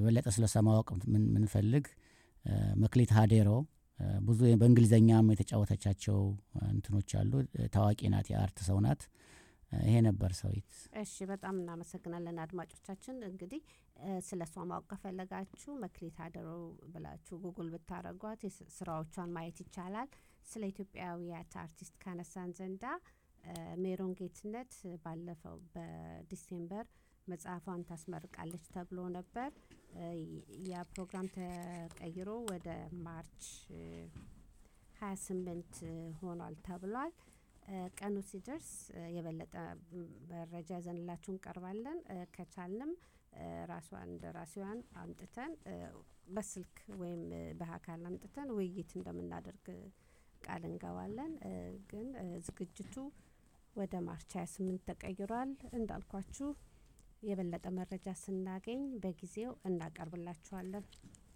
በበለጠ ስለ እሷ ማወቅ ምንፈልግ መክሊት ሀዴሮ ብዙ በእንግሊዝኛም የተጫወተቻቸው እንትኖች አሉ። ታዋቂ ናት፣ የአርት ሰው ናት። ይሄ ነበር ሰዊት። እሺ፣ በጣም እናመሰግናለን አድማጮቻችን። እንግዲህ ስለ እሷ ማወቅ ከፈለጋችሁ መክሊት ሀደሮ ብላችሁ ጉግል ብታደረጓት ስራዎቿን ማየት ይቻላል። ስለ ኢትዮጵያዊያት አርቲስት ካነሳን ዘንዳ ሜሮን ጌትነት ባለፈው በዲሴምበር መጽሐፏን ታስመርቃለች ተብሎ ነበር። ያ ፕሮግራም ተቀይሮ ወደ ማርች ሀያ ስምንት ሆኗል ተብሏል። ቀኑ ሲደርስ የበለጠ መረጃ ይዘንላችሁ እንቀርባለን። ከቻልንም ራሷን ደራሲዋን አምጥተን በስልክ ወይም በአካል አምጥተን ውይይት እንደምናደርግ ቃል እንገባለን። ግን ዝግጅቱ ወደ ማርች 28 ተቀይሯል። እንዳልኳችሁ የበለጠ መረጃ ስናገኝ በጊዜው እናቀርብላችኋለን።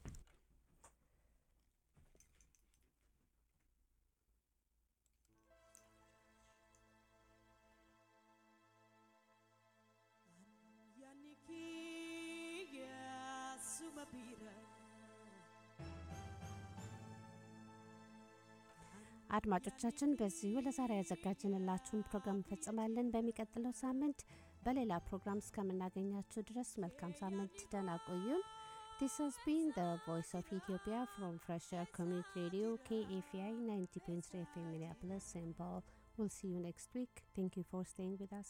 አድማጮቻችን በዚሁ ለዛሬ ያዘጋጅንላችሁን ፕሮግራም እንፈጽማለን። በሚቀጥለው ሳምንት በሌላ ፕሮግራም እስከምናገኛችሁ ድረስ መልካም ሳምንት፣ ደህና ቆዩን። This has been the Voice of Ethiopia from Fresh Air Community Radio, KAFI 90.3 FM Minneapolis, St. Paul. We'll see you next week. Thank you for staying with us.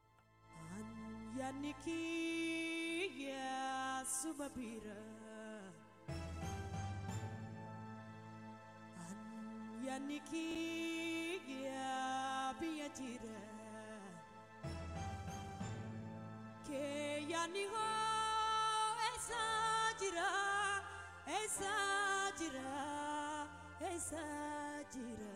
Yaniki Sumabira Yaniki Biajira Ke Yaniho Esajira Esajira Esajira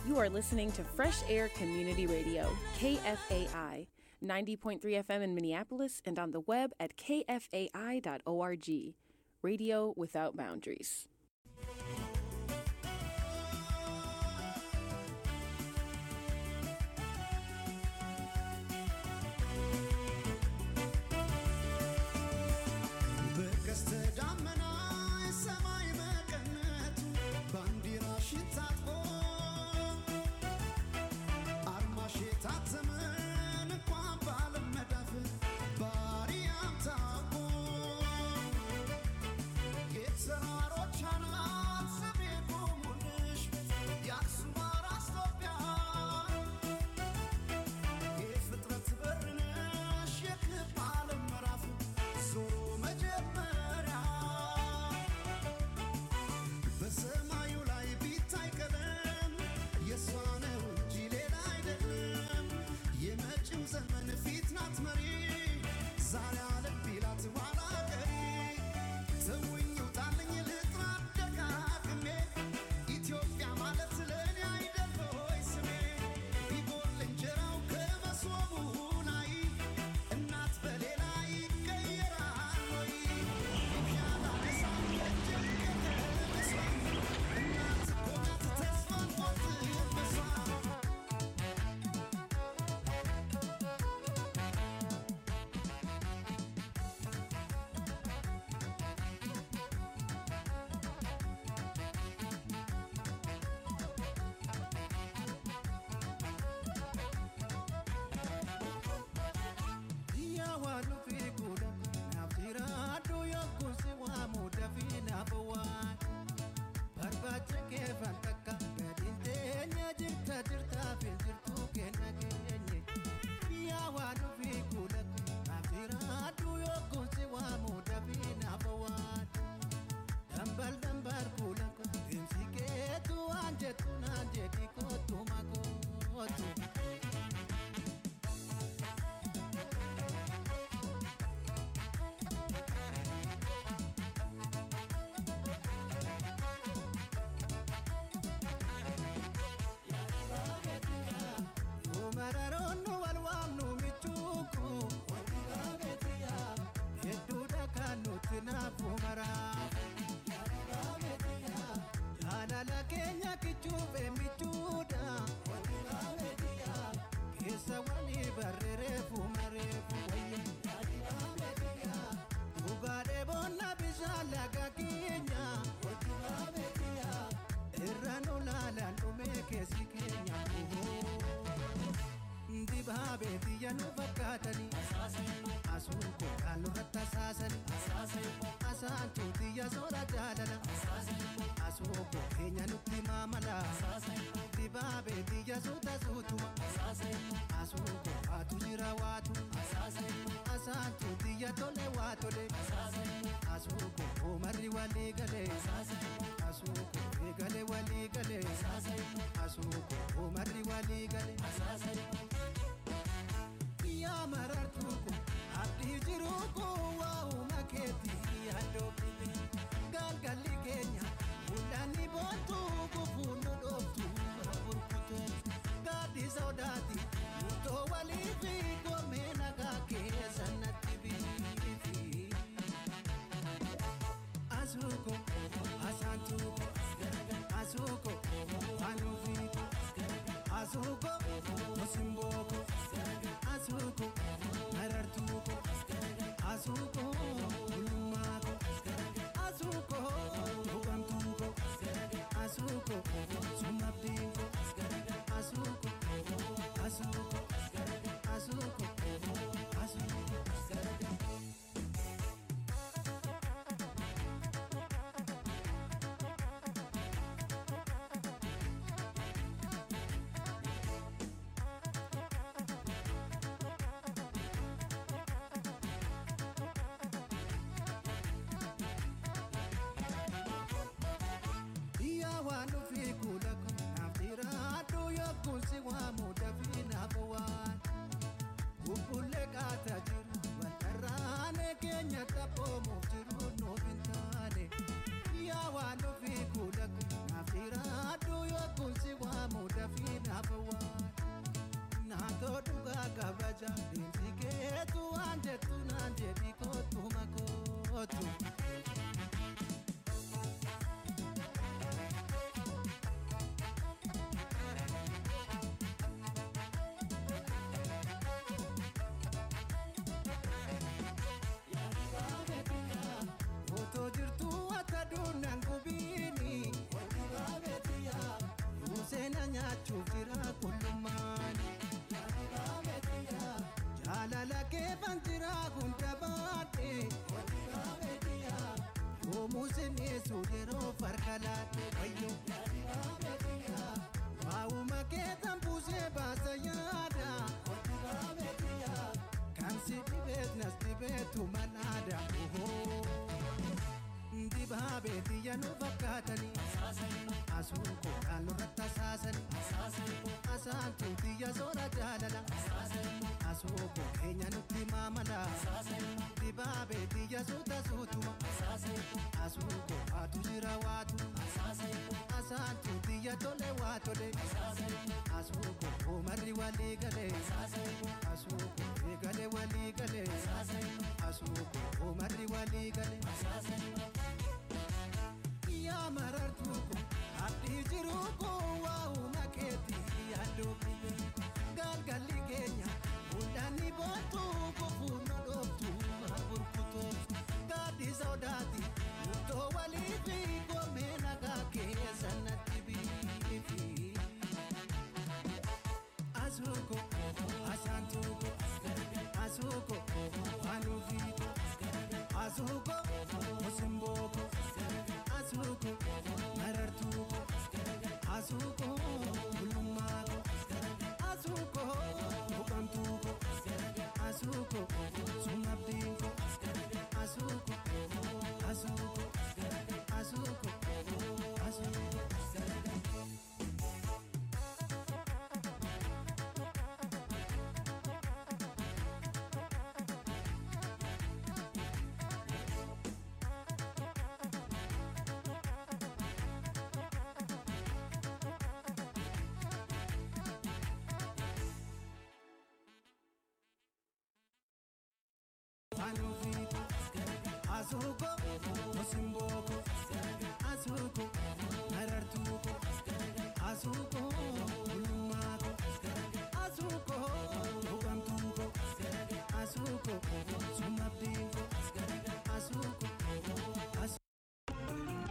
You are listening to Fresh Air Community Radio, KFAI, 90.3 FM in Minneapolis and on the web at kfai.org. Radio without boundaries. በቀስተ ደመና ሰማይ መቀነቱ ባንዲራሽን ታጥቆ አርማሽ የታተመን እንኳን በዓለም መዳፍ ባሪያም ታውቆ የተራሮች አናት ስሜ ቆሙልሽ የአክሱም አራስ ኢትዮጵያ የፍጥረት በር ነሽ የክብ ዓለም ምዕራፍ ዞሮ መጀመሪያ በሰማዩ ላይ ቢታይ ቀለም የእሷ ነው እንጂ ሌላ አይደለም። የመጪው ዘመን ፊት ናት መሪ ዛሬ አለም ቢላት ኋላ ቀሪ ተውኝ ውጣልኝ ልጥራ ደጋግሜ ኢትዮጵያ ማለት ለእኔ አይደል ሆይ ስሜ ቢጎል እንጀራው ከመሶቡ ላይ እናት በሌላ ይቀየራል ወይ ይሻላ ነሳም እጅግ ከተነሷ እናት እኮ ናት ተስፋን ቆርጥበሷ Yawanu fi kuda naftira adu yokusi wa muda fi nafawan Barbacha ke fantaka gadin tenya jirta jirta fi jirtu kenna kenye Yawanu fi kuda naftira adu yokusi wa muda fi nafawan Dambal dambar kula ko dimsi ke tu anje tu nanje di ko tu makotu Umararonu walwaamnu michuuku hedduudha kan nuti naafu maraaf jaalala keenya kichuufe michuudha keessa walii barreereefu mareefu wayya dhugaadhee boonna bishaan laga keenya irra nu laalaan dhumee keessi keenya dibaabee biyya nu fakkaatanii asuun kookaan nurratti asaasanii asaantuu biyya soora jaalala asuu koo keenya nutti maamala dibaabee biyya suuta suutuma asuu koo waatu jira waatu asaantuu biyya tole waa tole asuu koo oomarri walii galee asuu koo eegale walii galee asuu koo oomarri walii galee. yaa marartuu ko abdii jiruu ko waa'uma keetii yaaddoofite galgalli keenya mul'anni boontuu gufuun nu dhooftu burkutu gaaddi sodaati murtoo walii fi goomee nagaa keessa natti biifi asuuko asaantuuko asuuko anuufiiko asuuko osimbo jettu waan jettu naan jedhi kootu makootu. Otoo jirtuu akka duunaan gubiini. Museena nyaachuuf jira qullummaani. Jaalala keefan jira hunda baadhe. Oomuusin eessu yeroo farka laate wayyo. Waa'uma keessan buusee baasa yaada. Kan si dhibees nas dhibeetu manaada. Dibaabee biyya nu fakkaatanii. Asuun koodhaan nurratti asaasanii. Asaantuu biyya soora jaalala. Asuu koo keenya nutti maamala. Dibaabee biyya suuta suutuma. Asuu koo waatu jira waatu. Asaantuu biyya tole waa tole. Asuu koo oomarri walii galee. Asuu koo eegale walii galee. Asuu koo oomarri walii galee. Yaa marartuu ko abdii jiruu ko waa'uma keetii yaaduu galgalli keenya hundaanni boontuu kofuun nu dhooftu burkutootu gaaddi sodaati murtoo walii fi koomee nagaa keessa natti biifi. Asuuko asaantuuko asuuko wanuufiiko asuuko osimbooko asuuko marartuuko asuuko bulummaako asuuko buqamtuuko asuuko sumabdiinko asuuko asuuko asuuko asuuko. Anufiko, Asuko, Osimboko, Asuko, Narartuko, Asuko, Ulumako, Asuko, Ugamtuko, Asuko, Sumabdinko, Asuko, Asuko.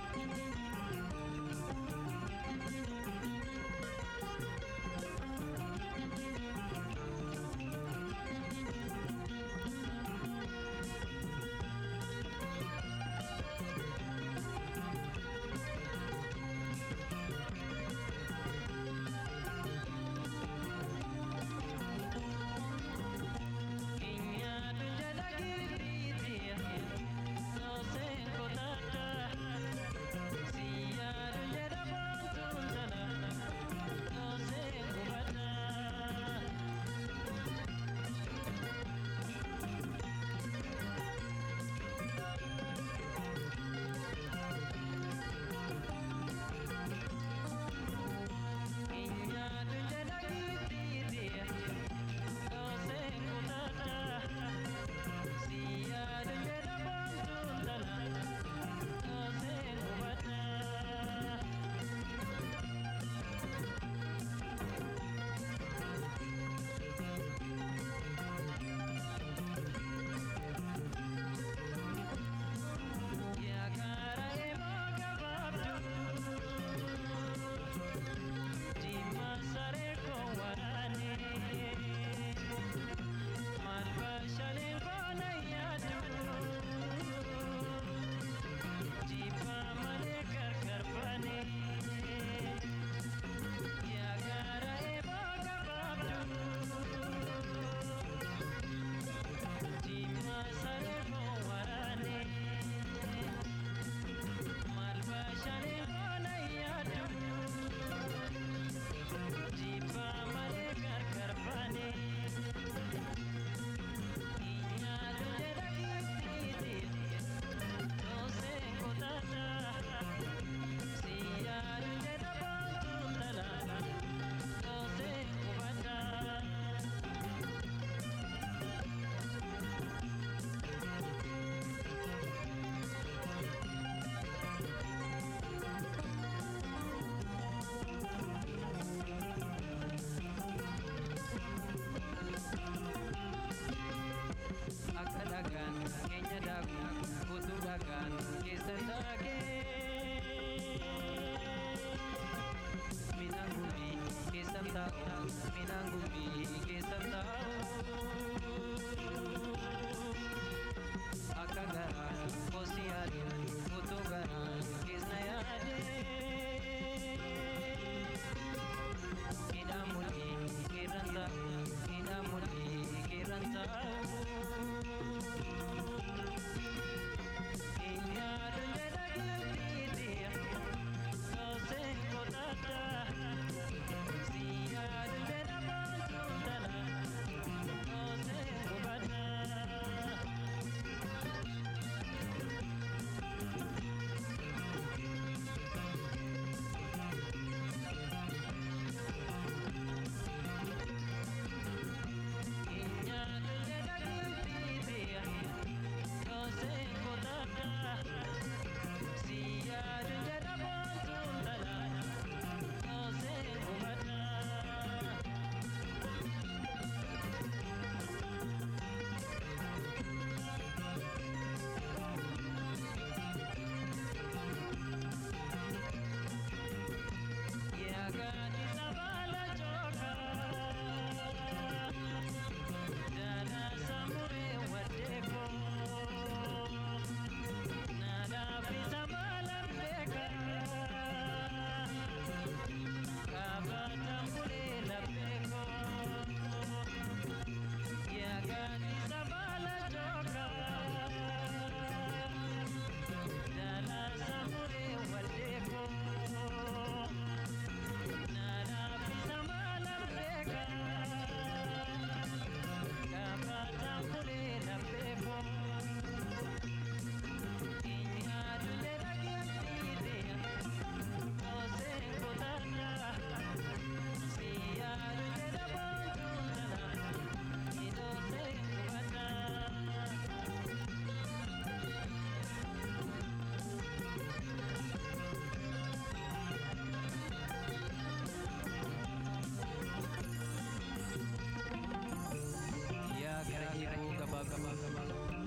yaa gara eeboo gabaa gabaa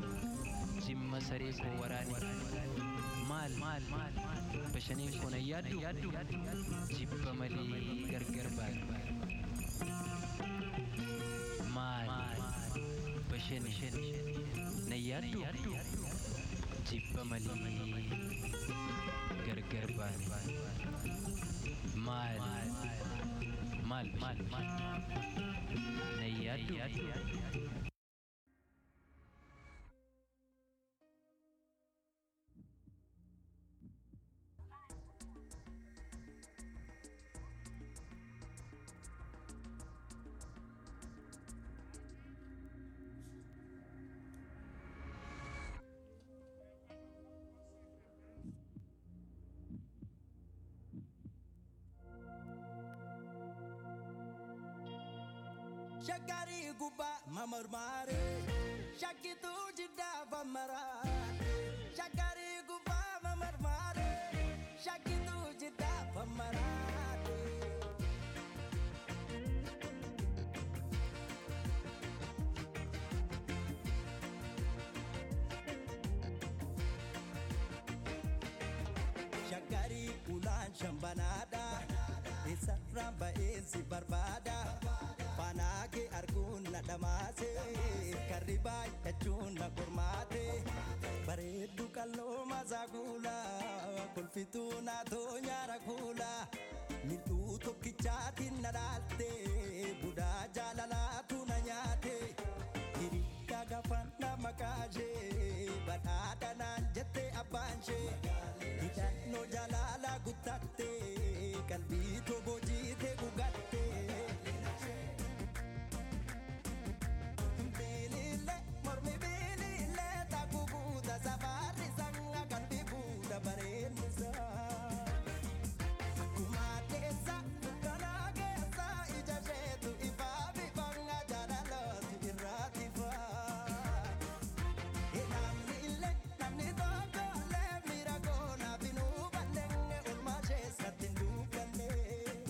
jimma saree koo waraane maal maal bashaniin koo nan yaaddu jibba malee gargar baane maal bashaniin nan yaaddu jibba malee gargar baane maal maal bashaniin nan yaaddu Shakari guba mamarmare Shakitu jida bamara Shakari guba mamarmare Shakitu jida bamara Shakari ulan shambanada Isa ramba esi barbada Fanaake arguun na dhamaase karri baay'achuun na qormaate bareeddu qalloo masaa kuula kolfituu naatoo nyaara kuula mil'uu tokkichaatiin na dhaalte budaa jaalalaatu na nyaate hirikka gafan na makaashee badhaadha naan jette abbaanshee hidhannoo jaalala guttatte qalbii toboo jiite gugatte. Bilile, mormi bilile, takubuuta safari sanga kan bibuuta bareennisa. Akkuma keessa, kana keessa, ija isheetu ifaa bifanga jaalalootu irraati faa. Namni illee, namni tokko illee miira koo naaf hin hubanne, oolmaa isheessatti hin duukanne.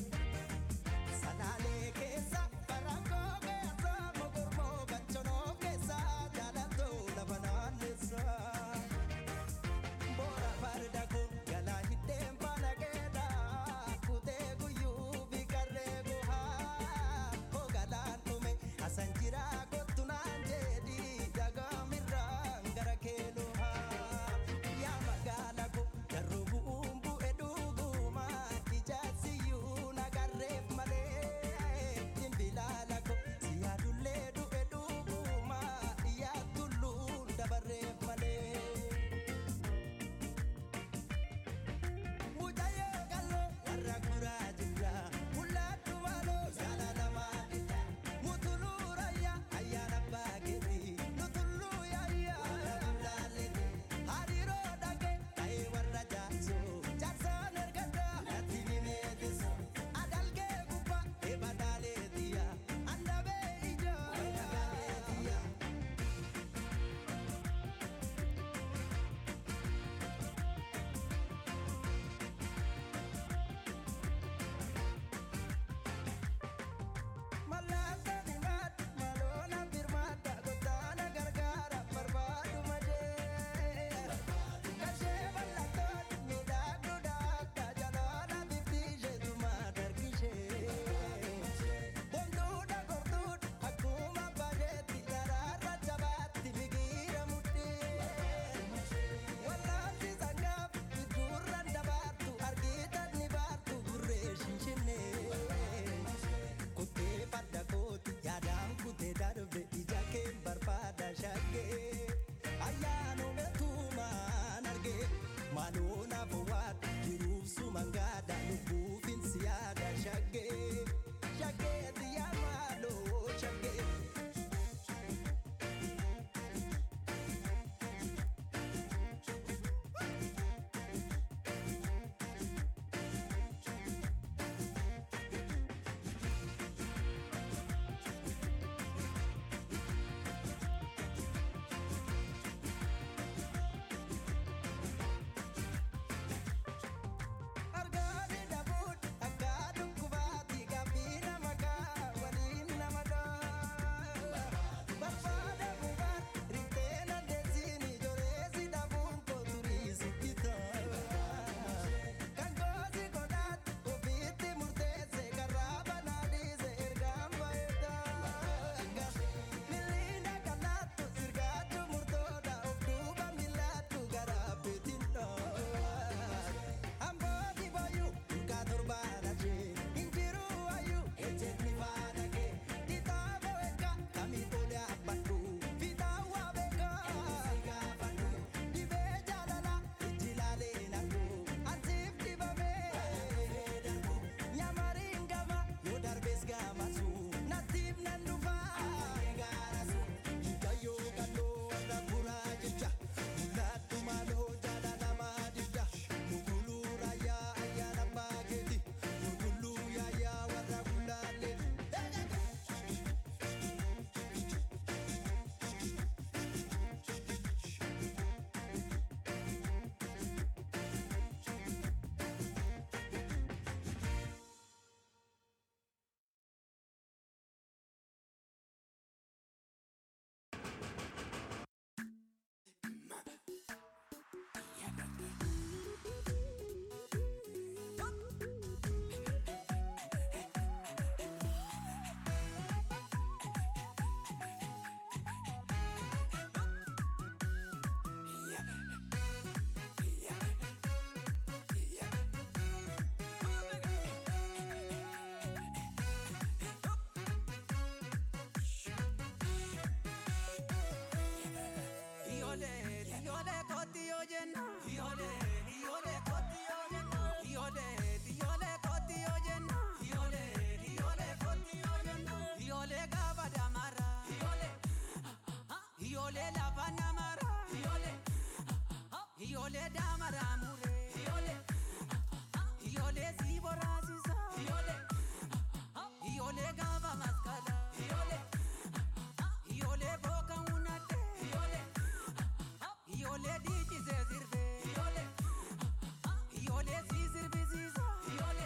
yoo jenna. Iyoolee iyoolee kooti yoo jenna. Iyoolee iyoolee kooti yoo jenna. Iyoolee iyoolee kooti yoo jenna. Iyoolee gaafa damara. Iyoolee iyoolee lafa namara. Iyoolee iyoolee damara mure. Iyoolee iyoolee si boraasisa. Iyoolee iyoolee gaafa maskala. Iyoolee iyoolee booka hunate. Iyoolee iyoolee dhiichisee sirbe. Iyoolee iyoolee si sirbisiisa. Iyoolee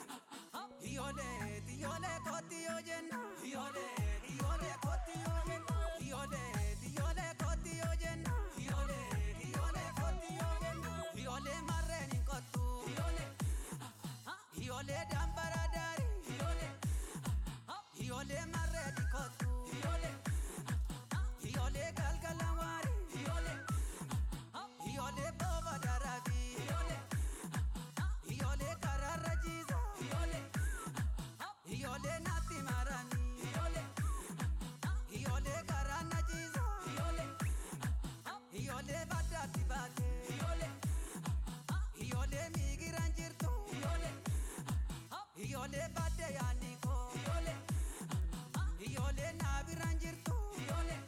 iyoolee iyoolee kooti yoo jenna. Iyoolee iyoolee kooti yoo jenna. Iyoolee iyoolee kooti yoo jenna. Iyoolee iyoolee kooti yoo jenna. Iyoolee marreen hin kottu. Iyoolee iyoolee dambara daari. Iyoolee iyoolee marreen hin kottu. Iyoolee iyoolee galgala waari. Iyoolee iyoolee booba daraabi. Iyoolee iyoolee karaarra jiisa. Iyoolee iyoolee naatti marani. Iyoolee iyoolee karaa na jiisa. Iyoolee iyoolee baddaatti baate. Iyoolee iyoolee miigiraan jirtu. Iyoolee iyoolee badde yaani koo. Iyoolee iyoolee naabiraan jirtu. Iyoolee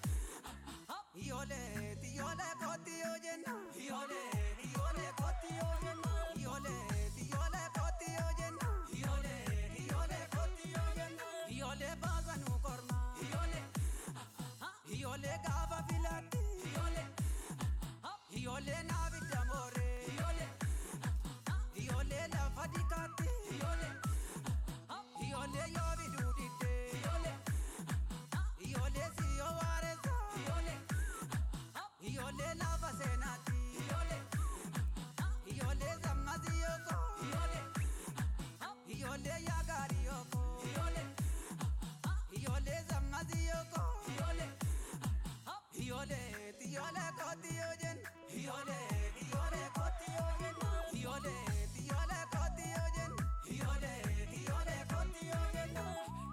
iyoolee iyoolee kooti yoo jenna. Iyoolee iyoolee kooti yoo jenna. Iyoolee iyoolee kooti yoo jenna. Iyoolee iyoolee kooti yoo jenna. Iyoolee baasa nu korma. Iyoolee iyoolee gaafa filaatti. Iyoolee iyoolee naabidda moore. Iyoolee iyoolee lafa dikaatti. Iyoolee iyoolee yoo biduu didde. Iyoolee iyoolee si yoo waareessa. Iyoolee iyoolee lafa seenaatti. Iyoolee iyoolee sammasi yooko. Iyoolee iyoolee yaagaari yooko. Iyoolee iyoolee sammasi yooko. Iyoolee iyoolee iyoolee kooti yoo jenna. Iyoolee iyoolee kooti yoo jenna. Iyoolee iyoolee kooti yoo jenna. Iyoolee iyoolee kooti yoo jenna.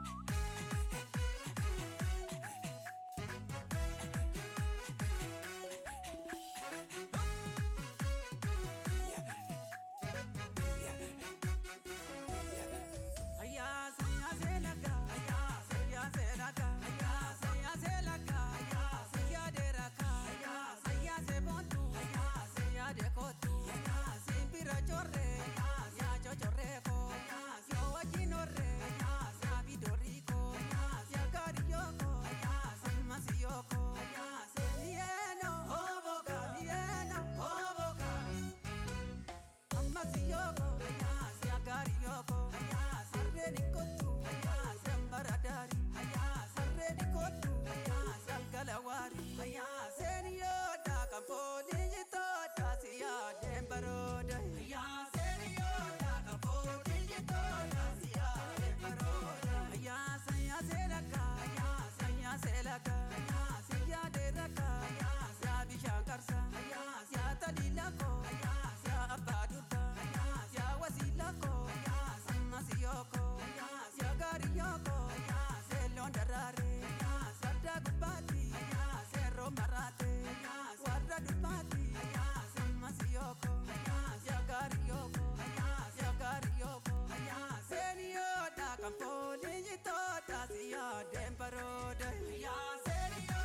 Ayya sayya selaka, ayya sayya selaka, ayya sayya selaka, ayya sayya deraka, ayya sayya sebontu, ayya sayya dekotu, ayya simpira chorre, ayya ya chochorreko, ayya ya wajinorre, ayya ya vidoriko, ayya ya kariyoko, ayya simasiyoko, ayya selieno, hoboka, lieno, hoboka. Amasiyoko, ayas yagariyoko, ayas arreni kotu, ayas embaradari, ayas arreni kotu, ayas algalawari, ayas eniyoda kamponi jitoda siya dembaroda, ayas eniyoda kamponi jitoda siya dembaroda, ayas ayas elaka, ayas ayas elaka, ayas ya deraka, ayas ya bishankarsa, ayas ya talilako, ayas ya abaduta, ayas ya wasilako, ayas amasiyoko, ayas ya gariyoko, ayas elondarare, ayas adagubati, ayas eromarate, ayas wadadubati, ayas amasiyoko, ayas ya gariyoko, ayas ya gariyoko, ayas eniyoda kamponi jitoda siya dembaroda, ayas eniyoda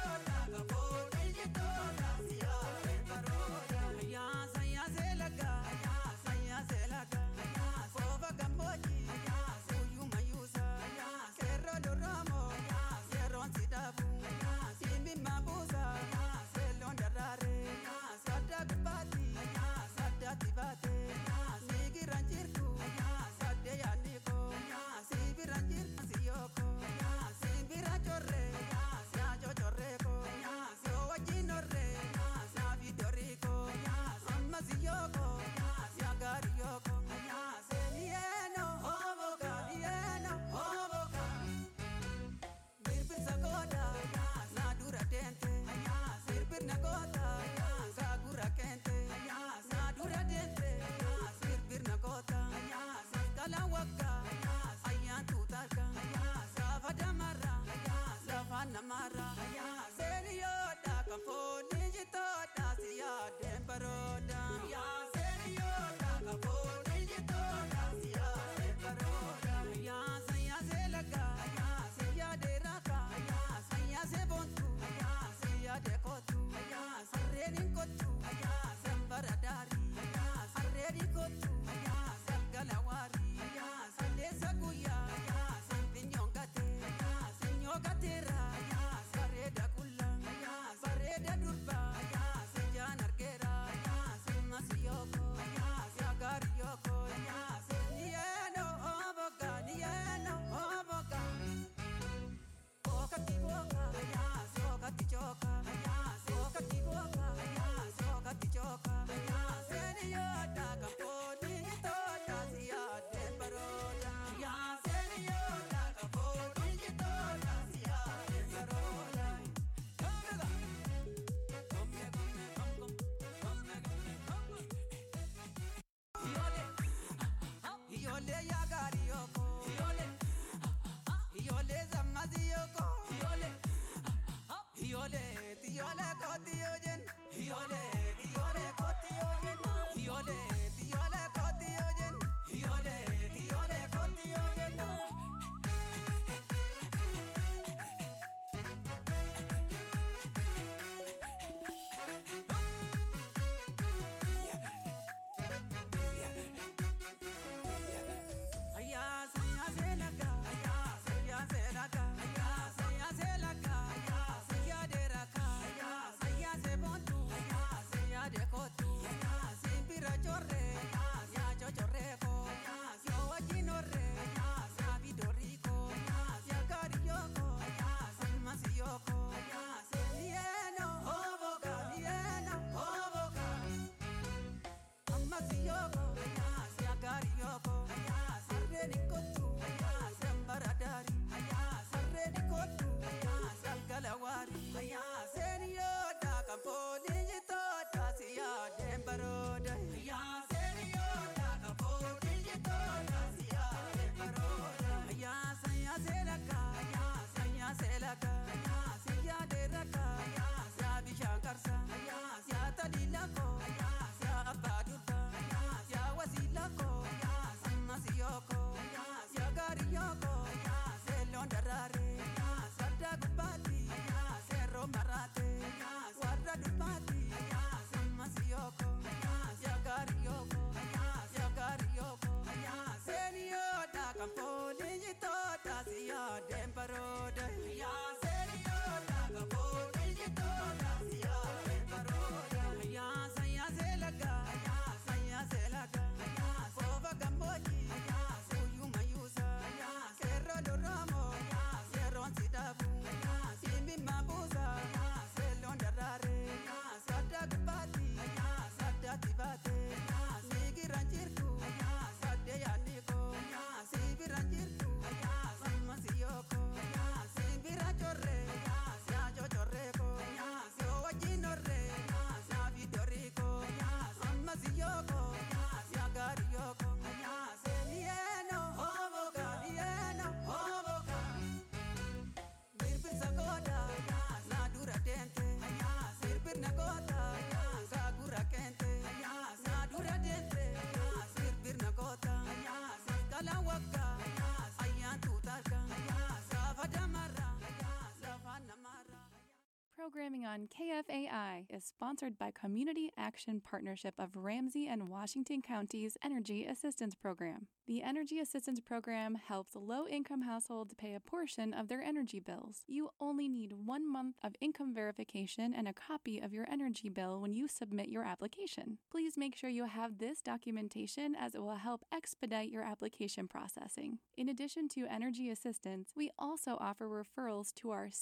Programming on KFAI is sponsored by Community Action Partnership of Ramsey and Washington Counties Energy Assistance Program. The Energy Assistance Program helps low income households pay a portion of their energy bills. You only need one month of income verification and a copy of your energy bill when you submit your application. Please make sure you have this documentation as it will help expedite your application processing. In addition to energy assistance, we also offer referrals to our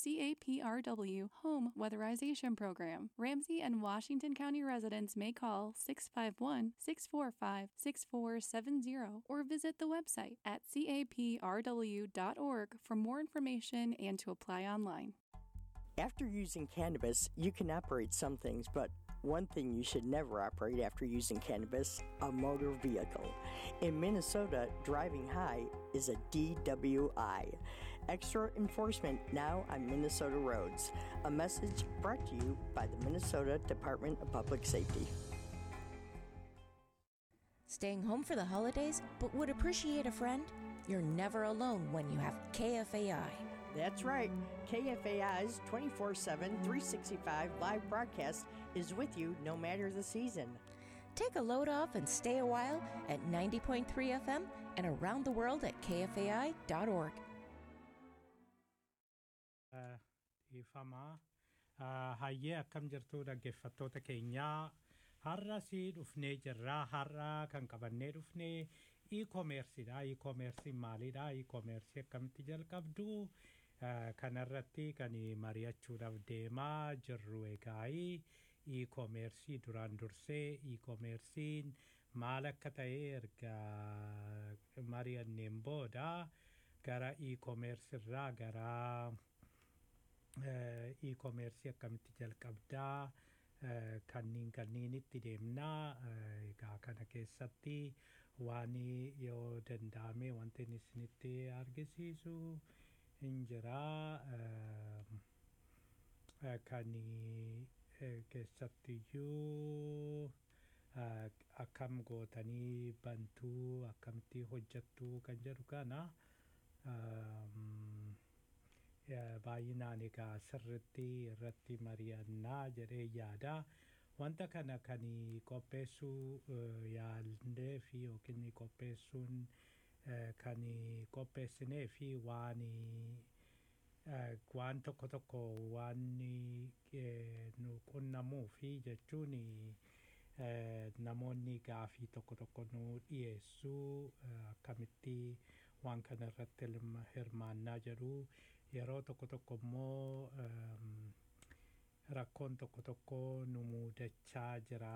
CAPRW Home Weatherization Program. Ramsey and Washington County residents may call 651 645 6470 or visit the website at caprw.org for more information and to apply online. After using cannabis, you can operate some things, but one thing you should never operate after using cannabis a motor vehicle. In Minnesota, driving high is a DWI. Extra enforcement now on Minnesota roads. A message brought to you by the Minnesota Department of Public Safety. Staying home for the holidays, but would appreciate a friend? You're never alone when you have KFAI. That's right. KFAI's 24 7, 365 live broadcast is with you no matter the season. Take a load off and stay a while at 90.3 FM and around the world at kfai.org. Ifamaa hayyee akkam jirtu dhaggeeffattoota keenyaa har'a si dhufnee jirraa har'a kan qabannee dhufnee e-commerceedha e-commercein maalidha e-commerce akkamitti jalqabdu kanarratti kan mari'achuudhaaf deemaa jirru egaa e-commerce duraan dursee e-commercein maal akka ta'e erga mari'anneen booda gara e-commerce irraa gara e-commerce akkamitti jalqabdaa kanniin kanniinitti deemnaa egaa kana keessatti waan yoo danda'ame wanti inni isinitti argisiisu hin jiraa kan keessattiyyuu akkam gootanii bantuu akkamitti hojjattuu kan jedhu kana baay'inaan egaa sirritti irratti mari'annaa jedhee yaada wanta kana kan qopheessuu yaallee fi yookiin qopheessuun kan qopheessinee fi waan waan tokko tokko waan nu qunnamuu fi jechuun namoonni gaafii tokko tokko nu dhiyeessuu akkamitti waan kana irratti hirmaannaa jedhu yeroo tokko tokko immoo rakkoon tokko tokko nu muudachaa jira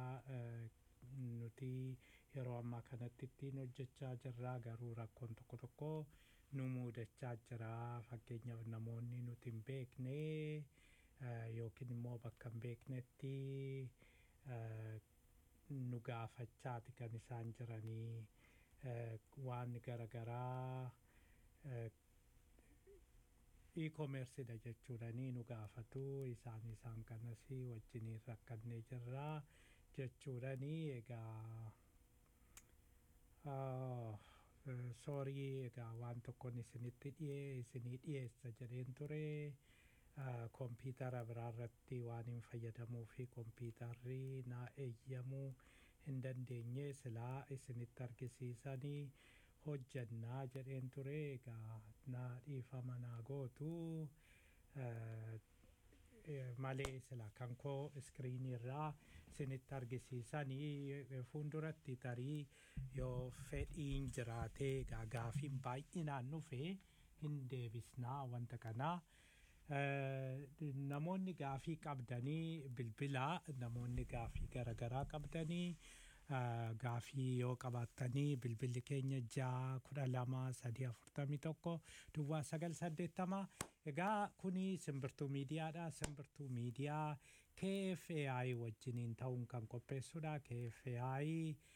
nuti yeroo ammaa kanatti ittiin hojjechaa jirra garuu rakkoon tokko tokko nu muudachaa jira fakkeenyaaf namoonni nuti hin beekne yookiin immoo bakka hin beeknetti nu gaafachaati kan isaan jiranii waan garaagaraa e-commerceedha jechuudhanii nu gaafatu isaan isaan kanas wajjiniin rakkannee jirra jechuudhanii egaa soorii egaa waan tokkoon isinitti dhiyee isinii dhiyeessa jedheen ture kompiitara biraarratti waan hin fayyadamuu fi kompiitarri naa eeyyamuu hin dandeenye silaa isinitti argisiisanii hojjannaa jedheen ture egaa naa dhiifama naa gootu malee sila kan koo iskiriinii irraa isinitti argisiisanii fuulduratti tarii yoo fedhiin jiraatee egaa gaafiin baay'inaan dhufe hin deebisnaa wanta kanaa. namoonni gaafii qabdanii bilbilaa namoonni gaafii garaagaraa qabdanii gaafii yoo qabaattanii bilbilli keenya ja'a kudha lama sadii afurtamii tokko duwwaa sagal saddeettama egaa kuni simbirtuu miidiyaadha simbirtuu miidiyaa KFAI wajjiniin ta'uun kan qopheessudha KFAI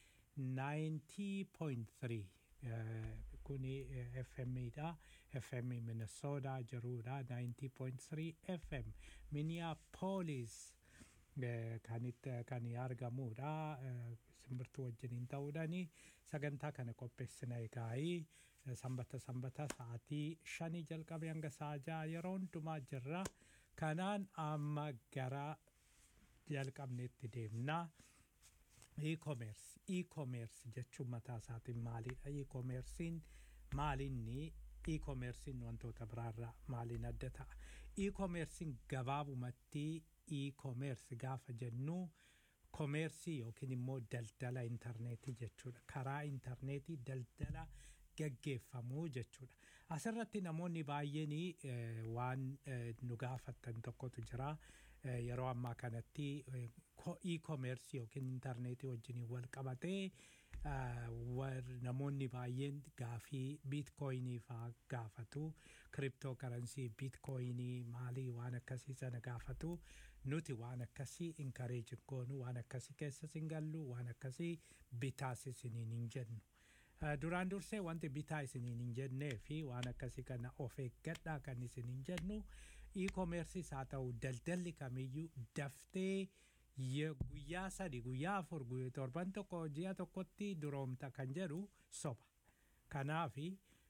90.3 kuni FM dha FM Minnesota jirudha 90.3 FM Minneapolis kanitti kan argamudha simbirtuu wajjiniin ta'uudhaani sagantaa kana qopheessina egaa'ii sanbata sanbata sa'aatii shanii jalqabe hanga sa'a ja'a yeroo hundumaa jirra kanaan amma gara jalqabneetti deemnaa. e-commerce e-commerce jechuun mataa isaatiin maalidha e-commercein maalinni e-commercein wantoota biraarraa maaliin adda ta'a e-commercein gabaabumatti e-commerce gaafa jennu komeersii yookiin immoo daldala intarneetii jechuudha karaa intarneetii daldala gaggeeffamuu jechuudha asirratti namoonni baay'een waan nu gaafattan tokkotu jira yeroo ammaa kanatti e-commerce yookiin intarneetii wajjin wal qabatee namoonni baay'een gaafii biitkooyinii faa gaafatu kiriptoo karansii biitkooyinii maalii waan akkasii sana gaafatu nuti waan akkasii inkareeji goonu waan akkasii keessas hin gallu waan akkasii bitaas isiniin hin jennu. duraan dursee wanti bitaa isiniin hin jennee fi waan akkasii kana of eeggadhaa kan isin hin jennu e-commerceis haa ta'u daldalli kamiyyuu daftee guyyaa sadi guyyaa afur torban tokko ji'a tokkotti duroomta kan jedhu soba kanaafi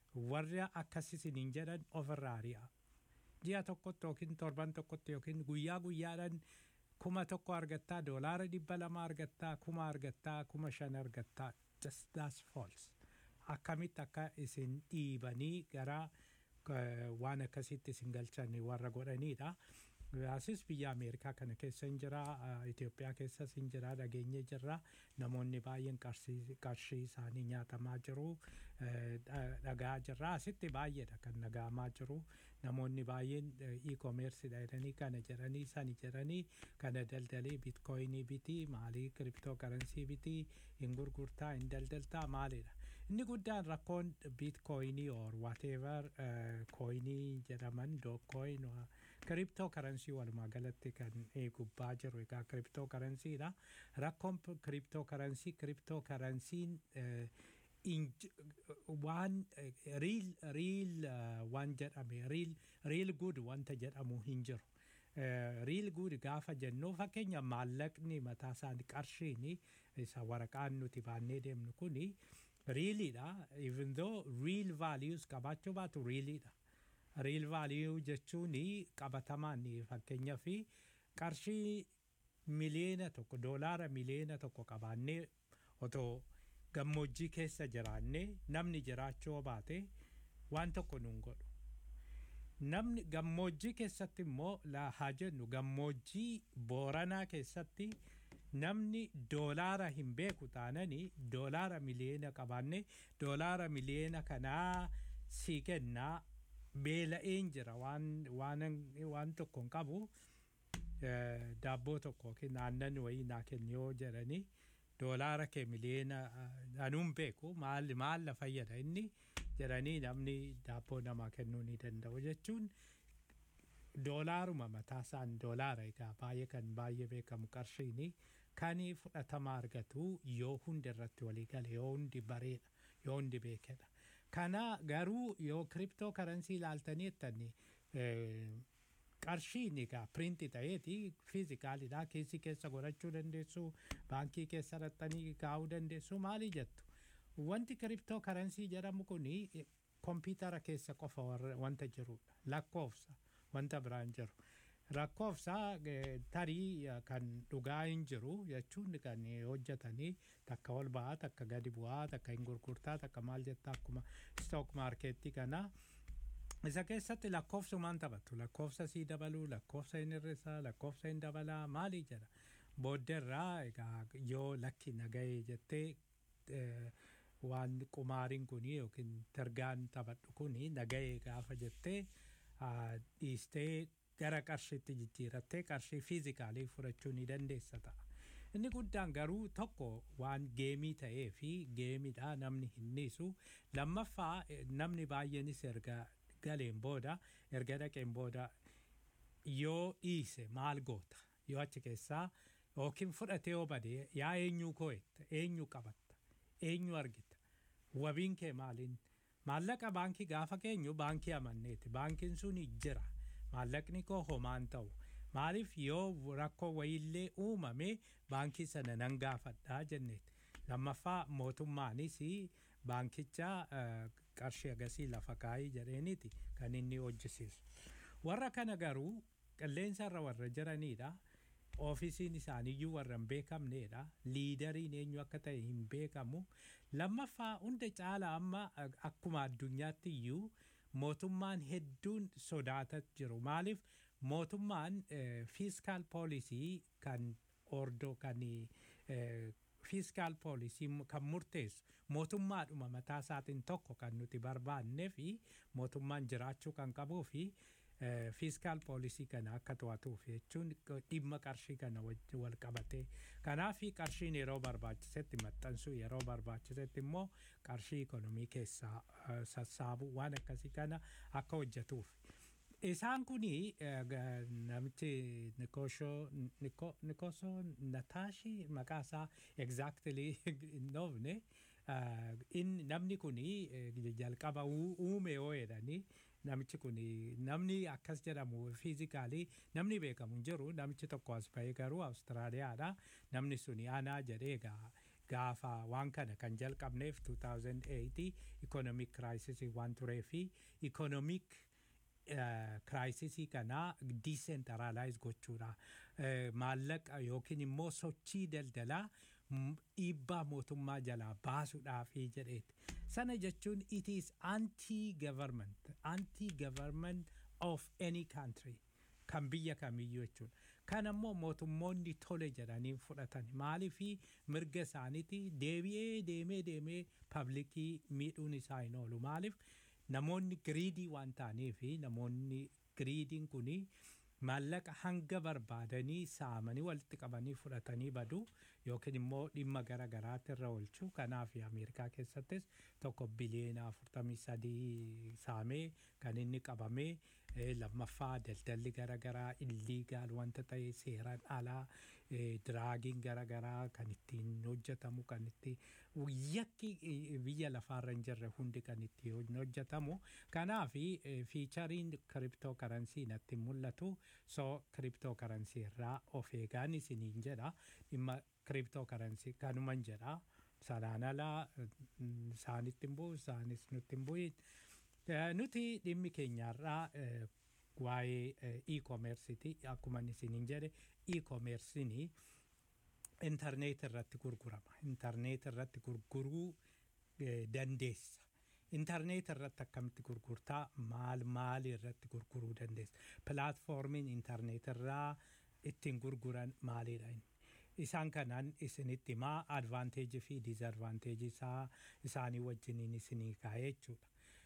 warra akkas isiniin jedhan ofirraa ari'a ji'a tokkotti yookiin torban tokkotti yookiin guyyaa guyyaadhaan kuma tokko argattaa doolaara dhibba lama argattaa kuma argattaa kuma shan argattaa just that's false akkamitti akka isin dhiibanii gara eh, waan akkasitti isin galchan warra godhaniidha. Asis biyya Ameerikaa kana keessa hin jira, eh, Itoophiyaa keessas hin jira, dhageenye jirra. Namoonni baay'een qarshii qarshii isaanii nyaatamaa jiru, eh, dha- dhagaa jirra. Asitti baay'eedha kan dhaga'amaa jiru. Namoonni baay'een eh, e-commerceedha jedhanii kana jedhanii sani jedhanii kana daldalii bitcoinii bitii maalii kiriptookarensii bitii hin gurgurtaa hin daldaltaa maalidha. Inni guddaan rakkoon bitcoinii or whatever coinii jedhaman dookcoin kiriptookarensii walumaa galatti kan eh, gubbaa jiru egaa kiriptookarensiidha. Rakkoon kiriptookarensii kiriptookarensiin inj- waan riil riil waan jedhame riil riil gud wanta jedhamu hin jiru. riil gud gaafa jennu fakkeenya maallaqni mataa isaanii qarshiini isa waraqaan nuti baannee deemnu kuni riiliidha even though real values qabaachuu baatu riiliidha. Real value jechuun qabatamaan fakkeenya fi qarshii miliyoona tokko doolaara miliyoona tokko qabaannee otoo gammoojjii keessa jiraannee namni jiraachuu baate waan tokko nuun godhu. Namni gammoojjii keessatti immoo la- haa jennu gammoojjii booranaa keessatti namni doolaara hin beeku taananii doolaara miliyoona qabaannee doolaara miliyoona kanaa sii kennaa beela'een jira waan waan waan tokko hin qabu eh, daabboo tokko yookiin aannan wayii naa kenni yoo jedhanii doolaara kee miliyoona eh, anuun beeku maal maal na fayyada inni jedhanii namni daabboo namaa kennuu ni danda'u jechuun doolaaruma mataa isaan doolaara egaa baay'ee kan baay'ee beekamu qarshiini kan fudhatama argatu yoo hundi irratti walii gale yoo hundi bareedha yoo hundi beekedha. Kana garuu yoo kiriptoo karansii ilaaltanii jettanii qarshiin egaa piriinti ta'eeti fiizikaalidha keessi keessa godhachuu dandeessu baankii keessa raxxanii kaa'uu dandeessu maali jettu. Wanti kiriptoo karansii jedhamu kuni kompiitara keessa qofa warra- wanta jirudha lakkoofsa wanta biraan jiru. Lakkoofsa eh, tarii eh, kan dhugaa hin jiru jechuun kan eh, hojjetanii takka ol ba'aa takka gadi bu'aa takka hin gurgurtaa takka maal jettaa akkuma stock markeettii kana. Isa keessatti lakkoofsumaan taphatu lakkoofsa sii dabaluu lakkoofsa hin hir'isaa lakkoofsa hin dabalaa maali jedha. Booddeerraa egaa yoo lakki nagahee jettee eh, waan qumaariin kuni yookiin targaan taphadhu kuni nagahee gaafa jettee ah, dhiistee gara qarshiitti jijjiirattee qarshii fiizikaalii fudhachuu ni dandeessa ta'a. Inni guddaan garuu tokko waan geemii ta'ee fi geemidha namni hin dhiisu. Lammaffaa eh, namni baay'eenis erga galeen booda erga dhaqeen booda yoo dhiise maal goota yoo achi keessaa yookiin fudhatee yoo bade yaa eenyuu koo'etta eenyu qabatta eenyu argita wabiin kee maaliin maallaqa baankii gaafa keenyu baankii amanneeti baankiin sun jira maallaqni koo homaan ta'u maaliif yoo rakkoo wayiillee uumame baankii sana nan gaafadhaa jenneeti lammaffaa mootummaanis baankicha eh, qarshii agasii lafa kaayii jedheeniiti kan inni hojjisiisu warra kana garuu qilleensa irra warra jiranidha oofisiin isaaniiyyuu warra hin beekamnedha liidariin eenyu akka ta'e hin beekamu lammaffaa hunda caala amma eh, akkuma addunyaatti iyyuu mootummaan hedduun sodaataa jiru maaliif mootummaan fiiskaal poolisii kan ordoo kan fiiskaal poolisii kan murteessu mootummaadhuma mataa isaatiin tokko kan nuti barbaannee fi mootummaan jiraachuu kan qabuu fi fiiskaal poolisii kana akka to'atuuf jechuun dhimma qarshii kana wajji wal qabatee kanaaf qarshiin yeroo barbaachisetti maxxansuu yeroo barbaachisetti immoo qarshii ikonomii keessaa eh, sassaabuu waan akkasii kana akka hojjetuuf. Isaan kuni eh, ga- namichi Nikosho Niko Nikoso Nataashi maqaa isaa exactly hin dhoofne eh, inni namni kuni eh, jalqaba uu- uume yoo jedhanii namichi kuni namni akkas jedhamu fiizikaalii namni beekamu hin jiru namichi tokko as bahee garuu Awustiraaliyaadha namni suni anaa jedhee egaa gaafa waan kana kan jalqabneef 2008 ikonomik kiraayisisii waan turee fi ikonomik kiraayisisii kana diisentaraalaayiz gochuudha maallaqa yookiin immoo sochii daldalaa dhiibbaa mootummaa jalaa baasuudhaafi jedheeti. Sana jechuun it is anti-government, anti-government of any country kan biyya kamiyyuu jechuudha. Kan ammoo mootummoonni tole jedhanii fudhatan maaliifi mirga isaaniiti deebi'ee deemee deemee paablikii miidhuun isaa hin oolu maaliif namoonni giriidii waan ta'aniifi namoonni giriidiin kunii maallaqa hanga barbaadanii saamanii walitti qabanii fudhatanii badu yookiin immoo dhimma gara garaatti irra oolchu kanaaf ameerikaa keessattis tokko biliyeena afurtamii sadii saamee kan inni qabamee lammaffaa daldalli gara garaa illiigaal wanta ta'e seeraan alaa diraagiin gara garaa kan ittiin hojjetamu kan itti yakki biyya lafaarra hin jirre hundi kan itti hojjetamu kanaaf fiichariin kiriptoo karansii natti mul'atu so kiriptoo karansii irraa of eegaan isiniin jedha dhimma kiriptoo karansii kanuman jedha sanaan alaa isaanitti hin bu'u isaanis nutti hin bu'in nuti dhimmi keenyaarraa waa'ee e-commerceiti akkuma isiniin jedhe e-commercein intarneet irratti gurgurama intarneet irratti gurguruu dandeessa intarneet irratti akkamitti gurgurtaa maal maal irratti gurguruu dandeessa pilaatfoormiin intarneet irraa ittiin gurguran maalidha isaan kanaan isinitti himaa advaanteejii fi diizadvaanteejii isaa isaanii wajjiniin isinii kaa'ee jechuudha.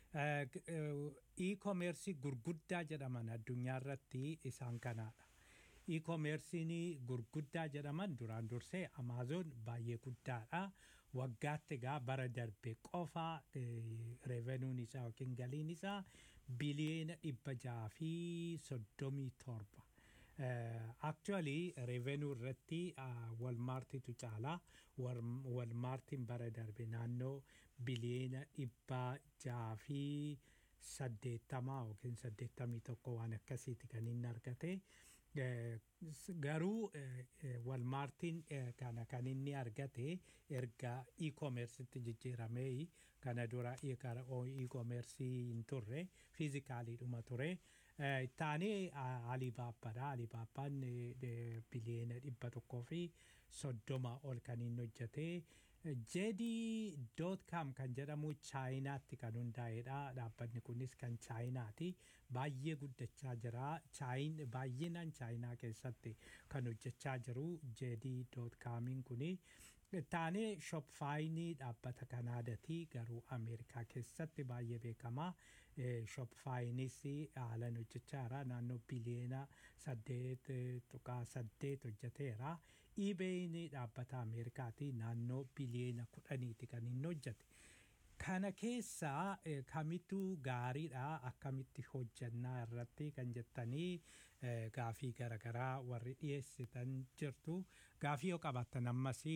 E-commerce gurguddaa jedhaman addunyaa irratti isaan kanaadha. E-commerce'n gurguddaa jedhaman duraan dursee Amaazoon baay'ee guddaadha. Waggaatti egaa bara darbe qofa revenuun isaa yookiin galiin isaa biliyeena dhibba jaha fi soddomii torba. Actually revenue irratti walmaartitu caala walmaartiin bara darbe naannoo biliyeena dhibba jaha fi saddeettamaa yookiin saddeettamii tokko waan akkasiiti kan inni argate. Garuu walmaartiin kana kan inni argate erga e-commercetti jijjiiramee kana dura e-commerce hin turre fiizikaaliidhuma ture. Taanee Alibaabbaadha. Alibaabbaan biliyeena dhibba tokkoo fi soddoma ol kan inni hojjete. JD.com kan jedhamu chaayinaatti kan hundaa'edha. Dhaabbanni kunis kan chaayinaati. Baay'ee guddachaa jira. Baay'inaan chaayinaa keessatti kan hojjechaa jiru JD.comiin kuni. Taanee shopfaayinii dhaabbata kanaadaati garuu Ameerikaa keessatti baay'ee beekamaa. Shopfaayinis haalan hojjechaa jira. Naannoo biliyeena saddeet tuqaa saddeet hojjeteera. eBay'n dhaabbata Ameerikaati naannoo biliyeena kudhaniiti kan inni hojjete. Kana keessaa kamittu gaariidha akkamitti hojjannaa irratti kan jettanii gaafii garaagaraa warri dhiyeessitan jirtu. Gaafii yoo qabaattan ammas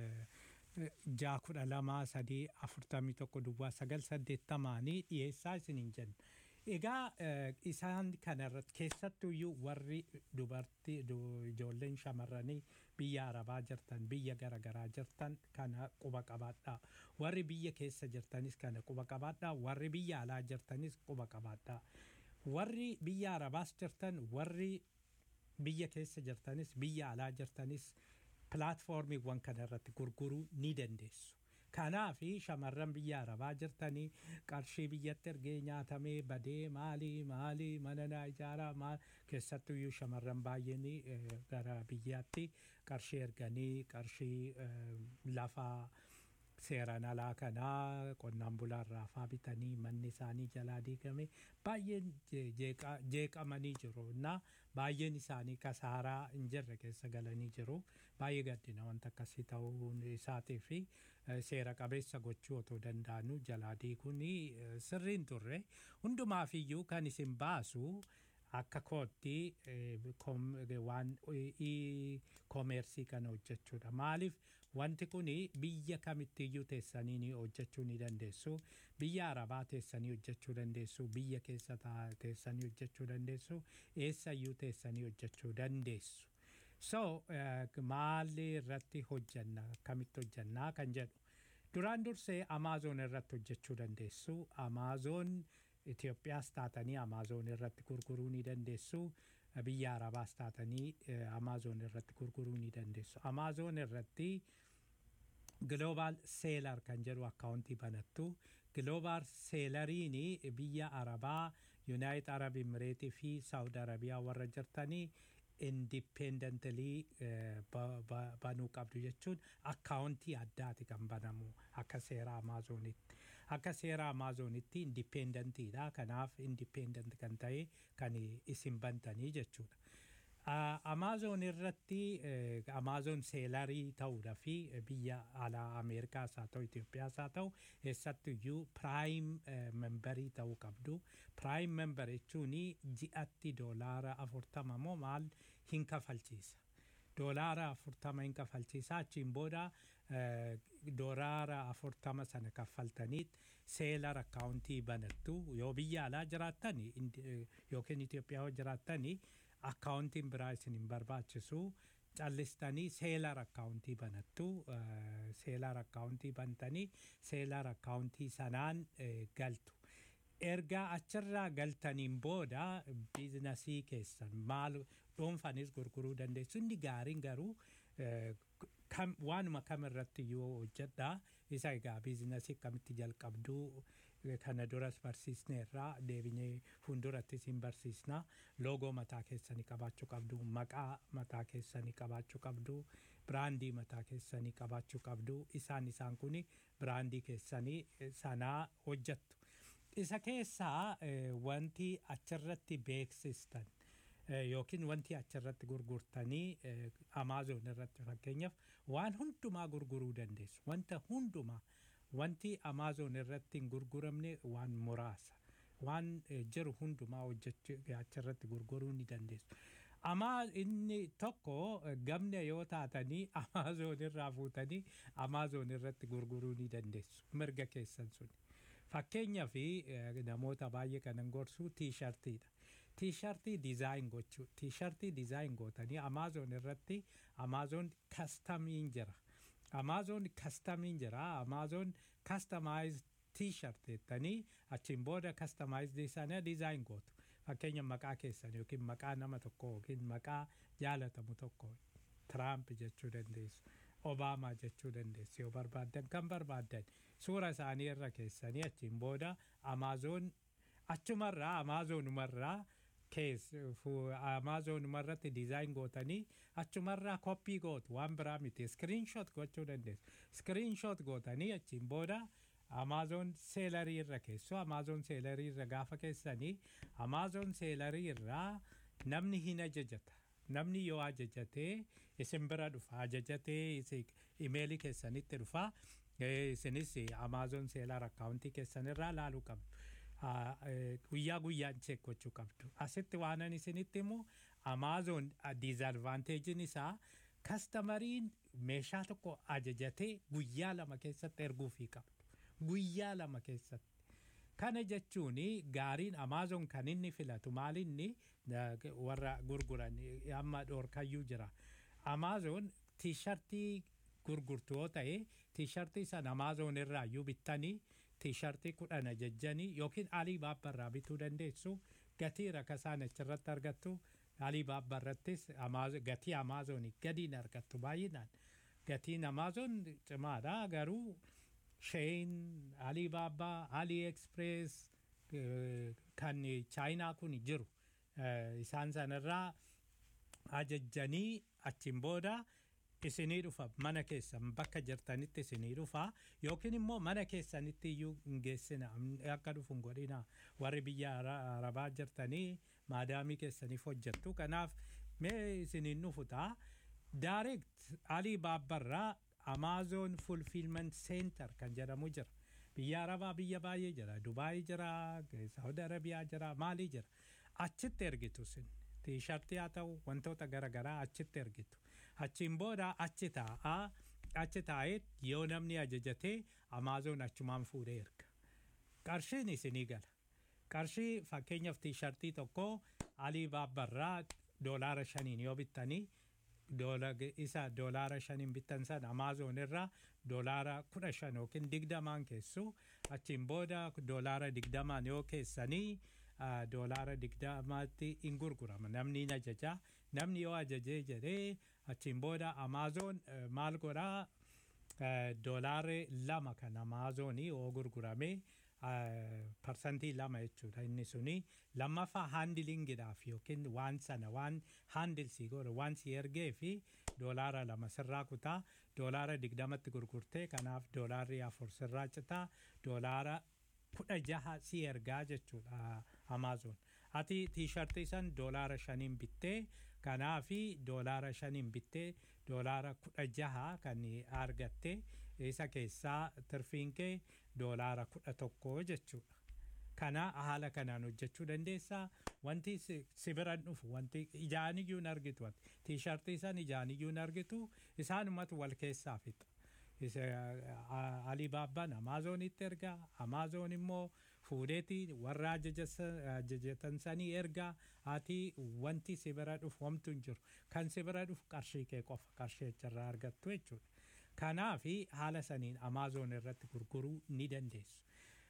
ja'a kudha lama sadii afurtamii tokko duwwaa sagal saddeettamaanii dhiyeessaa isiniin jenna. Egaa isaan kanarratti keessattuyyuu warri dubartii ijoolleen shamarranii biyya arabaa jirtan biyya garaagaraa jirtan kana quba qabaadhaa. Warri biyya keessa jirtanis kana quba qabaadhaa. Warri biyya alaa jirtanis quba qabaadhaa. Warri biyya arabaas jirtan warri biyya keessa jirtanis biyya alaa jirtanis pilaatfoormiiwwan kanarratti gurguruu ni dandeessu. Kanaaf shamarran biyya arabaa jirtanii qarshii biyyatti ergee nyaatamee badee maalii maalii mana naa ijaaraa maal keessattuyyuu shamarran baay'een gara biyyaatti qarshii erganii qarshii lafaa seeraan alaa kanaa qonnaan bulaarraa faa bitanii manni isaanii jalaa diigame baay'een jeeqamanii jiru na baay'een isaanii kasaaraa hin jirre keessa galanii jiru baay'ee gaddina wanta akkasii ta'uun isaatii fi seera qabeessa gochuu otoo danda'anu jalaa diiguun sirriin turre hundumaafiyyuu kan isin baasu akka kootti waan koomeersii kana hojjechuudha maaliif wanti kun biyya kamittiyyuu teessanii ni hojjechuu ni dandeessu biyya arabaa teessanii hojjechuu dandeessu biyya keessa teessanii hojjechuu dandeessu eessayyuu teessanii hojjechuu dandeessu so maalli irratti hojjanna akkamitti hojjannaa kan jedhu duraan dursee amaazoon irratti hojjechuu dandeessu amaazoon Itoophiyaas taatanii amaazoon irratti gurguruu ni dandeessu biyya arabaas taatanii amaazoon irratti gurguruu ni dandeessu amaazoon irratti global seelar kan jedhu akkaawuntii banattu global seelariin biyya arabaa yuunaayit arab imireetii fi saawud arabiyaa warra jirtanii indipendentalii banuu qabdu jechuun akkaawuntii addaati kan banamu akka seera amaazoonitti akka seera amaazoonitti indipendentiidha kanaaf indipendent kan ta'e kan isin bantanii jechuudha. Amaazoon irratti amaazoon seelarii ta'uudha fi biyya alaa Ameerikaas haa ta'u Itoophiyaas haa ta'u eessattuyyuu piraayim membarii ta'uu qabdu. Piraayim membar jechuun ji'atti doolaara afurtama moo maal hin kafalchiisa. Doolaara afurtama hin kafalchiisa achiin booda doolaara afurtama sana kaffaltaniit seelar akkaawuntii banattu yoo biyya alaa jiraattan yookiin Itoophiyaa jiraattanii akkaawuntiin biraa isin hin barbaachisu callistanii seelar akkaawuntii banattu seelar akkaawuntii bantanii seelar akkaawuntii sanaan galtu. Erga achirraa galtaniin booda biizinasii keessan maal dhuunfanis gurguruu dandeessu inni gaariin garuu waanuma kam irratti yoo hojjedha isa egaa biizinasii akkamitti jalqabduu kana duras barsiisneerraa deebinee fuuldurattis hin barsiisna loogoo mataa keessanii qabaachuu qabdu maqaa mataa keessanii qabaachuu qabdu biraandii mataa keessanii qabaachuu qabdu isaan isaan kun biraandii keessanii sanaa hojjettu isa keessaa wanti achirratti beeksistan yookiin wanti achirratti gurgurtanii amaazoon irratti fakkeenyaaf waan hundumaa gurguruu dandeessu wanta hundumaa wanti amaazoon irratti hin gurguramne waan muraasa waan jiru hundumaa hojjechuu achirratti gurguruu ni dandeessu. Amaa inni tokko gamna yoo taatanii amaazoon irraa fuutanii amaazoon irratti gurguruu ni dandeessu mirga keessan suni. Fakkeenyaa fi namoota baay'ee kanan gorsu tiishartiidha. Tiishartii dizaayin gochuu tiishartii dizaayin gootanii amaazoon irratti amaazoon kastamiin jira. Amaazoon kastamiin jira. Amaazoon kastamaayiz tiishart jettanii achiin booda kastamaayizdii sana dizaayin gootu. Fakkeenya maqaa keessan yookiin maqaa nama tokko yookiin maqaa jaalatamu tokko Tiraamp jechuu dandeessu. Obaamaa jechuu dandeessu yoo barbaaddan kan barbaaddan suura isaanii irra keessanii achiin booda amaazoon achumarraa amaazonumarraa kees amaazonumarratti dizaayin gootanii achumarraa koppii gootu waan biraa miti iskiriinshoot gochuu dandeessu iskiriinshoot gootanii achiin booda amaazoon seelarii irra keessu amaazoon seelarii irra gaafa keessanii amaazoon seelarii irraa namni hin ajajata namni yoo ajajatee isin bira dhufa ajajatee imeelii keessanitti dhufa isinis amaazoon seelar akkaawuntii keessan irraa laaluu qabdu. guyyaa guyyaan cheek gochuu qabdu. Asitti waanan isinitti immoo amaazoon diizadvaanteejiin isaa kastamariin meeshaa tokko ajajatee guyyaa lama keessatti erguufii qabdu. Guyyaa lama keessatti. Kana jechuun gaariin amaazoon kan inni filatu maalinni warra gurguran amma dhoorkayyuu jira. Amaazoon tiishartii gurgurtu yoo ta'e tiishartii sana amaazoon irraa iyyuu bittanii tiishartii kudhan ajajjanii yookiin alii baabbarraa bituu dandeessu gatii rakasaan achirratti argattu alii baabbarrattis gatii amaazoonii gadiin argattu baay'inaan gatiin amaazoon cimaadha garuu sheen alii baabbaa alii eksprees kan chaayinaa kun jiru isaan sanarraa ajajjanii achiin booda isinii dhufa mana keessan bakka jirtanitti isinii dhufa yookiin immoo mana keessanitti iyyuu hin geessina akka dhufu hin godhina warri biyya arabaa jirtanii maadaamii keessaniif hojjettu kanaaf mee isiniin dhufu ta'a direct alii baabbarraa amaazoon fulfilment center kan jedhamu jira biyya arabaa biyya baay'ee jira dubaayii jira saawud arabiyaa jira maalii jira achitti ergitu sin tiishartii haa ta'u wantoota garaagaraa achitti ergitu achiin booda achi taa'aa achi taa'ee yoo namni ajajatee amaazoon achumaan fuudhee erga qarshiin isinii gala qarshii fakkeenyaaf tiishartii tokko alii baabbarraa doolaara shaniin yoo bittanii isa doolaara shaniin bittan san amaazoon irraa doolaara kudha shan yookiin digdamaan keessu achiin booda doolaara digdamaan yoo keessanii doolaara digdamaatti hin gurgurama namni hin ajaja namni yoo ajajee jedhee achiin booda amaazoon maal godhaa doolaara lama kan amaazoonii yoo gurgurame parsantii lama jechuudha inni suni lammaffaa haandilingiidhaaf yookiin waan sana waan haandilsii godhe waan si ergee fi doolaara lama sirraa kutaa doolaara digdamatti gurgurtee kanaaf doolaarri afur sirraa citaa doolaara kudha jaha si ergaa jechuudha amaazoon ati tiishartii san doolaara shaniin bittee kanaafi doolaara shaniin bittee doolaara kudha jaha kan argatte isa keessaa tirfiin kee doolaara kudha tokko jechuudha. Kana haala kanaan hojjechuu dandeessaa wanti si biran dhufu wanti ijaan iyyuu hin argitu wanti tiishartii san ijaan iyyuu hin argitu isaanumatu wal keessaa fixa. Alibaabbaan Amaazonitti ergaa Amaazoon immoo fuudheeti warra ajajatan sanii ergaa ati wanti si bira dhufu homtu hin jiru kan si bira dhufu qarshii kee qofa qarshii achirraa argattu jechuudha. Kanaafi haala saniin Amaazoon irratti gurguruu ni dandeessu.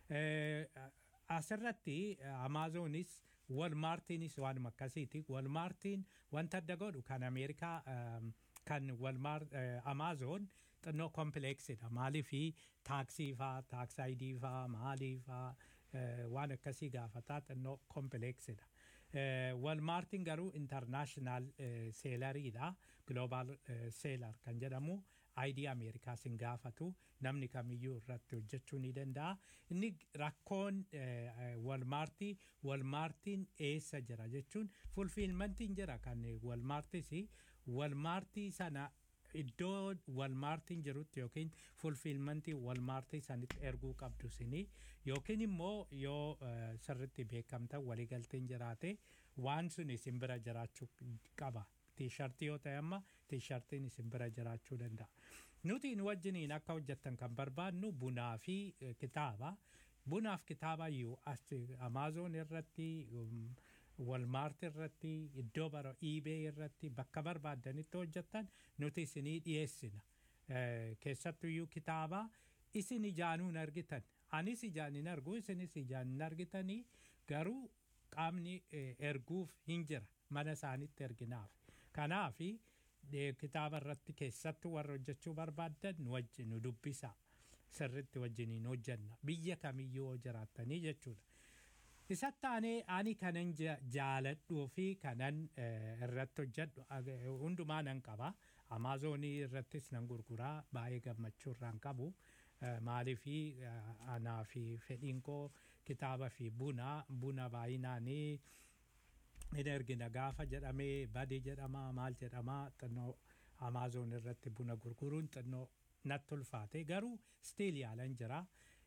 Asirratti Amaazoonis Walmaartiinis waanuma akkasiiti. Walmaartiin wanta adda godhu kan Ameerikaa kan Walmaar Amaazoon xinnoo kompileeksidha. Maaliifi taaksii faa, taaksaayidii faa, maalii faa waan akkasii gaafataa xinnoo kompileeksidha. Walmaartiin garuu intarnaashinaal seelariidha. Gloobaal seelar kan jedhamu ayidii Ameerikaas hin gaafatu namni kamiyyuu irratti hojjechuu ni danda'a. Inni rakkoon walmaartii walmaartiin eessa jira jechuun fulfiilmantiin jira kan walmaartis walmaartii sana iddoo walmaartiin jirutti yookiin fulfiilmantii walmaartii sanitti erguu qabdu sini yookiin immoo yoo sirritti beekamta waliigalteen jiraate waan sun isin bira jiraachuu qaba. tiishartii yoo ta'e amma tiishartiin isin bira jiraachuu danda'a. Nuti nu wajjiniin akka hojjettan kan barbaadnu bunaa fi kitaaba. Bunaaf kitaaba iyyuu as Amaazoon irratti walmaart irratti iddoo bara iibee irratti bakka barbaaddanitti hojjettan nuti isinii dhiyeessina. Keessattuyyuu kitaaba isin ijaanuun argitan. Anis ijaan hin argu isinis ijaan hin argitanii garuu qaamni erguuf hin jira mana isaanitti erginaaf. Kanaafi kitaaba irratti keessattuu warra hojjechuu barbaaddan nu wajjin nu dubbisa. Sirritti wajjiniin hojjenna. Biyya kamiyyuu yoo jiraattanii jechuudha. Isatti aanee ani kanan jaaladhuu fi kanan irratti hojjedhu hundumaa nan qaba. Amaazonii irrattis nan gurguraa baay'ee gammachuu irraan qabu. Maaliifi anaa fi fedhiin koo kitaaba fi buna buna baay'inaanii hin ergina gaafa jedhamee badii jedhama maal jedhama xinnoo amaazoon irratti buna gurguruun xinnoo natti ulfaate garuu stiil yaalan jira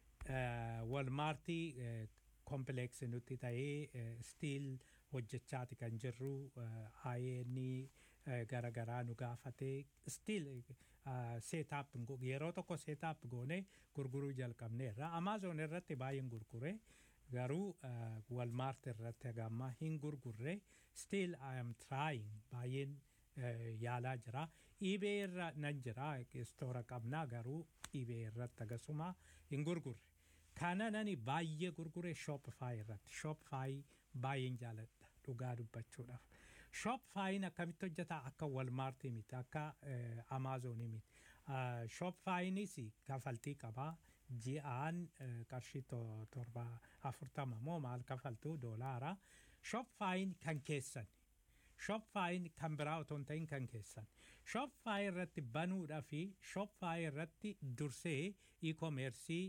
walmaartii kompileeksi nutti ta'ee stiil hojjechaati kan jirru ayeeni garagaraa nu gaafatee stiil seetaap yeroo tokko seetaap goone gurguruu jalqabneerra amaazoon irratti baay'een gurgure garuu walmaart irratti hagamma hin gurgurre still I am trying baay'een yaalaa jira iibee irra nan jira istoora qabnaa garuu iibee irratti agasuma hin gurgurre kana nani baay'ee gurgure shopify irratti shopify baay'een jaaladha dhugaa dubbachuudhaaf shopifyin akkamitti hojjeta akka walmaartii miti akka amaazonii miti shopifyinis kafaltii qabaa ji'aan qarshii torba afurtama moo maal kafaltu doolaara shopifyin kan keessan shopifyin kan biraa otoo hin ta'in kan keessan shopify irratti banuudhaa fi shopify irratti dursee e-commercii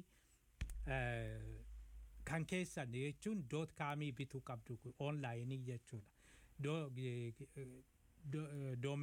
kan keessan jechuun doot kaamii bituu qabdu onlaayinii jechuudha.